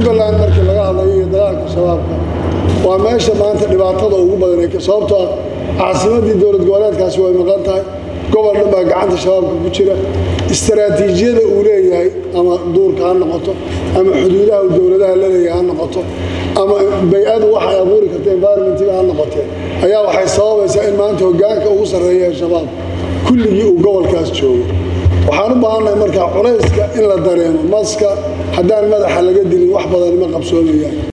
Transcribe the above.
jubbaland markii laga hadlayo iyo dagaalka shabaabka waa meesha maanta dhibaatada ugu badan sababtoo ah caasimadii dowlad goboleedkaasi way maqan tahay gobol dhan baa gacanta shabaabka ku jira istaraatiijiyada uu leeyahay ama duurka ha noqoto ama xuduudaha uu dowladaha la leeyahay ha noqoto ama bay-adu waxay abuuri karta environmentiga ha noqotee ayaa waxay sababaysaa in maanta hogaanka ugu sarreeya ee shabaab kulligii uu gobolkaas joogo waxaan u baahannahay markaa culayska in la dareemo maska haddaan madaxa laga dilin wax badan ma qabsoomayaan